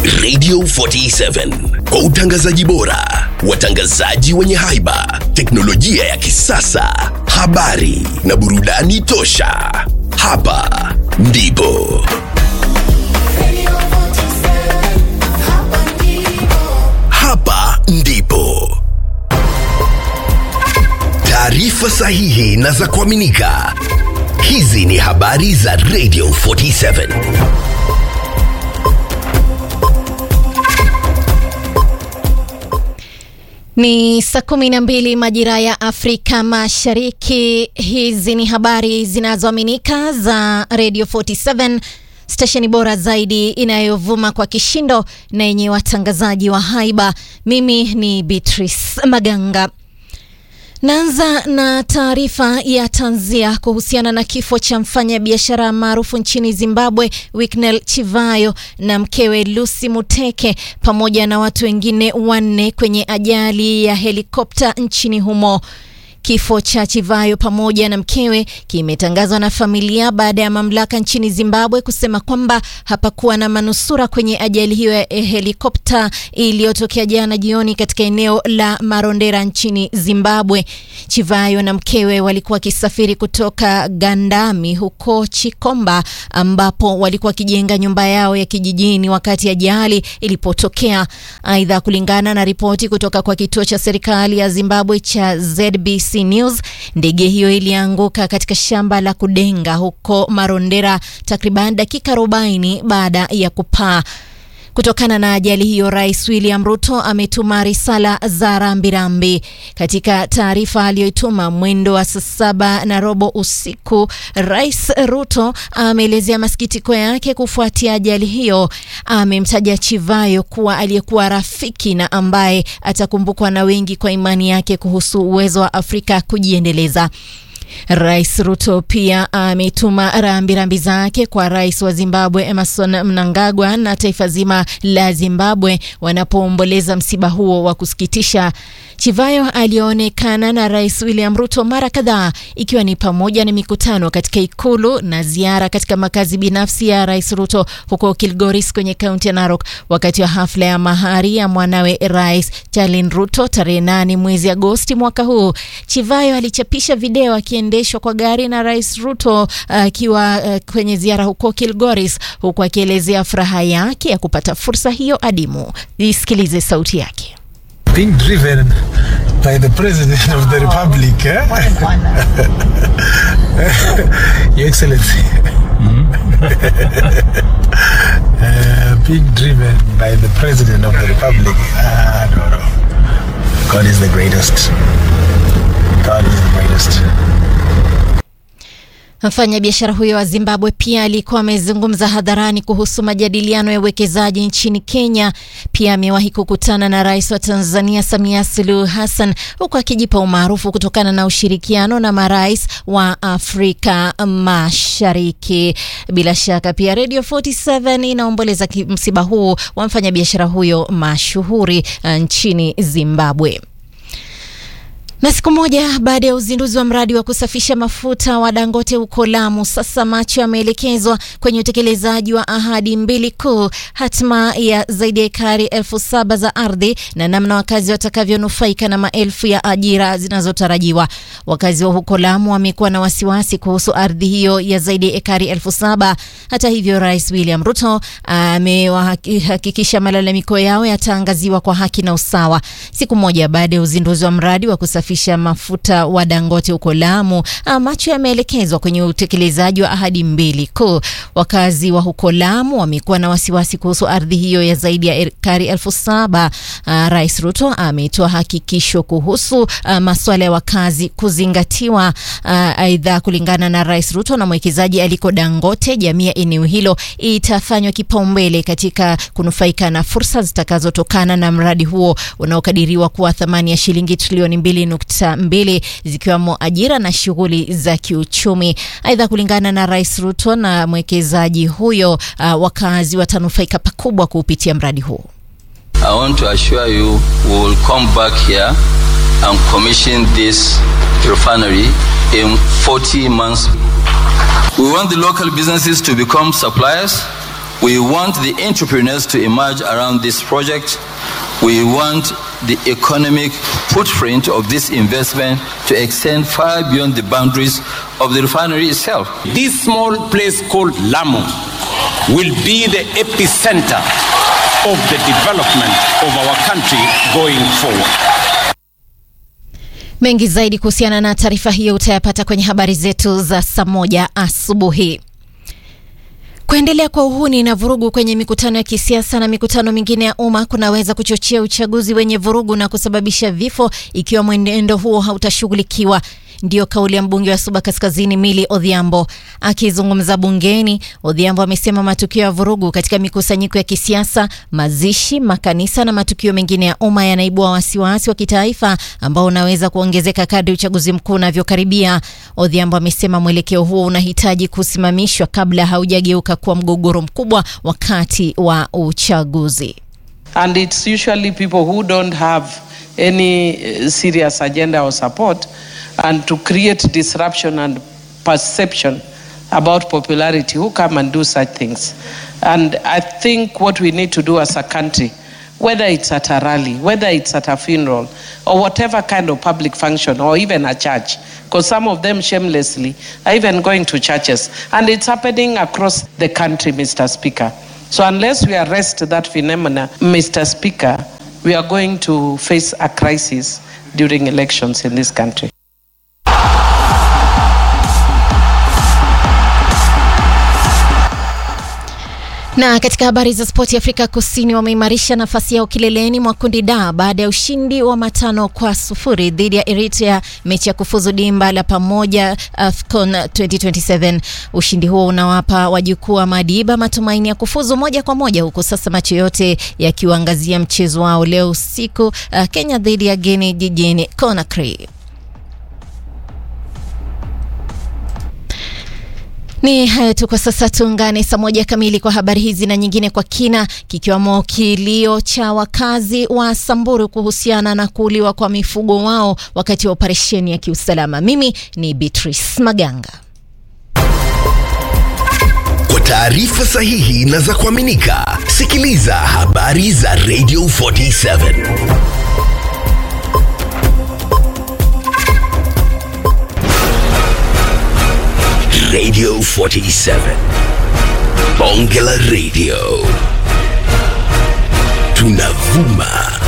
Radio 47 kwa utangazaji bora, watangazaji wenye haiba, teknolojia ya kisasa, habari na burudani tosha. Hapa ndipo hapa ndipo taarifa sahihi na za kuaminika. Hizi ni habari za Radio 47. Ni saa kumi na mbili majira ya Afrika Mashariki. Hizi ni habari zinazoaminika za Radio 47 stesheni bora zaidi inayovuma kwa kishindo na yenye watangazaji wa haiba. Mimi ni Beatrice Maganga. Naanza na taarifa ya tanzia kuhusiana na kifo cha mfanyabiashara maarufu nchini Zimbabwe Wicknell Chivayo na mkewe Lucy Muteke pamoja na watu wengine wanne kwenye ajali ya helikopta nchini humo. Kifo cha Chivayo pamoja na mkewe kimetangazwa na familia baada ya mamlaka nchini Zimbabwe kusema kwamba hapakuwa na manusura kwenye ajali hiyo ya helikopta iliyotokea jana jioni katika eneo la Marondera nchini Zimbabwe. Chivayo na mkewe walikuwa wakisafiri kutoka Gandami huko Chikomba ambapo walikuwa wakijenga nyumba yao ya kijijini wakati ajali ilipotokea. Aidha, kulingana na ripoti kutoka kwa kituo cha serikali ya Zimbabwe cha ZBC News, ndege hiyo ilianguka katika shamba la kudenga huko Marondera takriban dakika 40 baada ya kupaa. Kutokana na ajali hiyo, Rais William Ruto ametuma risala za rambirambi. Katika taarifa aliyoituma mwendo wa saa saba na robo usiku, Rais Ruto ameelezea masikitiko yake kufuatia ajali hiyo. Amemtaja Chivayo kuwa aliyekuwa rafiki na ambaye atakumbukwa na wengi kwa imani yake kuhusu uwezo wa Afrika kujiendeleza. Rais Ruto pia ametuma rambirambi zake kwa rais wa Zimbabwe Emerson Mnangagwa na taifa zima la Zimbabwe wanapoomboleza msiba huo wa kusikitisha. Chivayo alionekana na Rais William Ruto mara kadhaa ikiwa ni pamoja na mikutano katika ikulu na ziara katika makazi binafsi ya Rais Ruto huko Kilgoris kwenye kaunti ya Narok wakati wa hafla ya mahari ya mwanawe Rais Charlene Ruto tarehe nane mwezi Agosti mwaka huu. Chivayo alichapisha video akiendeshwa kwa gari na Rais Ruto akiwa uh, uh, kwenye ziara huko Kilgoris huku akielezea furaha yake ya kupata fursa hiyo adimu. Isikilize sauti yake. being driven by the president of the republic eh? your excellency uh, being driven by the president of the republic uh, no, no. god is the greatest god is the greatest Mfanyabiashara huyo wa Zimbabwe pia alikuwa amezungumza hadharani kuhusu majadiliano ya uwekezaji nchini Kenya. Pia amewahi kukutana na rais wa Tanzania Samia Suluhu Hassan, huku akijipa umaarufu kutokana na ushirikiano na marais wa Afrika Mashariki. Bila shaka pia Radio 47 inaomboleza msiba huu wa mfanyabiashara huyo mashuhuri nchini Zimbabwe. Na siku moja baada ya uzinduzi wa mradi wa kusafisha mafuta wa Dangote huko Lamu, sasa macho yameelekezwa kwenye utekelezaji wa ahadi mbili kuu, hatma ya zaidi ya ekari elfu saba za ardhi na namna wakazi watakavyonufaika na maelfu ya ajira zinazotarajiwa. Wakazi wa huko Lamu wamekuwa na wasiwasi kuhusu ardhi hiyo ya zaidi ya ekari elfu saba. Hata hivyo, Rais William Ruto amewahakikisha malalamiko yao yataangaziwa kwa haki na usawa. Siku moja baada ya uzinduzi wa mradi wa kusafisha mafuta wa Dangote huko Lamu, macho yameelekezwa kwenye utekelezaji wa ahadi mbili kuu. Wakazi wa huko Lamu wamekuwa na wasiwasi kuhusu ardhi hiyo ya zaidi ya ekari elfu saba. Rais Ruto ametoa hakikisho kuhusu masuala ya wakazi kuzingatiwa. Aidha, kulingana na Rais Ruto na mwekezaji aliko Dangote, jamii ya eneo hilo itafanywa kipaumbele katika kunufaika na fursa zitakazotokana na mradi huo unaokadiriwa kuwa thamani ya shilingi trilioni mbili nukta mbili zikiwemo ajira na shughuli za kiuchumi. Aidha, kulingana na Rais Ruto na mwekezaji huyo, uh, wakazi watanufaika pakubwa kupitia mradi huo. I want to assure you we will come back here and commission this refinery in 40 months. We want the local businesses to become suppliers. We want the entrepreneurs to emerge around this project. We want the economic footprint of this investment to extend far beyond the boundaries of the refinery itself. This small place called Lamu will be the epicenter of the development of our country going forward. Mengi zaidi kuhusiana na taarifa hiyo utayapata kwenye habari zetu za saa moja asubuhi. Kuendelea kwa uhuni na vurugu kwenye mikutano ya kisiasa na mikutano mingine ya umma kunaweza kuchochea uchaguzi wenye vurugu na kusababisha vifo ikiwa mwenendo huo hautashughulikiwa. Ndiyo kauli ya mbunge wa Suba Kaskazini Mili Odhiambo. Akizungumza bungeni, Odhiambo amesema matukio ya vurugu katika mikusanyiko ya kisiasa, mazishi, makanisa na matukio mengine ya umma yanaibua wasiwasi wa kitaifa ambao unaweza kuongezeka kadri uchaguzi mkuu unavyokaribia. Odhiambo amesema mwelekeo huo unahitaji kusimamishwa kabla haujageuka kuwa mgogoro mkubwa wakati wa uchaguzi. and it's usually people who don't have any uh, serious agenda or support and to create disruption and perception about popularity who come and do such things and i think what we need to do as a country whether it's at a rally whether it's at a funeral or whatever kind of public function or even a church because some of them shamelessly are even going to churches and it's happening across the country mr speaker so unless we arrest that phenomena, Mr. Speaker, we are going to face a crisis during elections in this country. Na katika habari za spoti, Afrika Kusini wameimarisha nafasi yao kileleni mwa kundi D baada ya ushindi wa matano kwa sufuri dhidi ya Eritrea, mechi ya kufuzu dimba la pamoja AFCON 2027. Ushindi huo unawapa wajukuu wa Madiba matumaini ya kufuzu moja kwa moja, huku sasa macho yote yakiuangazia mchezo wao leo usiku, uh, Kenya dhidi ya Guinea jijini Conakry. Ni hayo tu kwa sasa. Tuungane saa moja kamili kwa habari hizi na nyingine kwa kina, kikiwamo kilio cha wakazi wa Samburu kuhusiana na kuuliwa kwa mifugo wao wakati wa operesheni ya kiusalama. Mimi ni Beatrice Maganga. Kwa taarifa sahihi na za kuaminika, sikiliza habari za Radio 47 Radio 47 Bonge la Radio tunavuma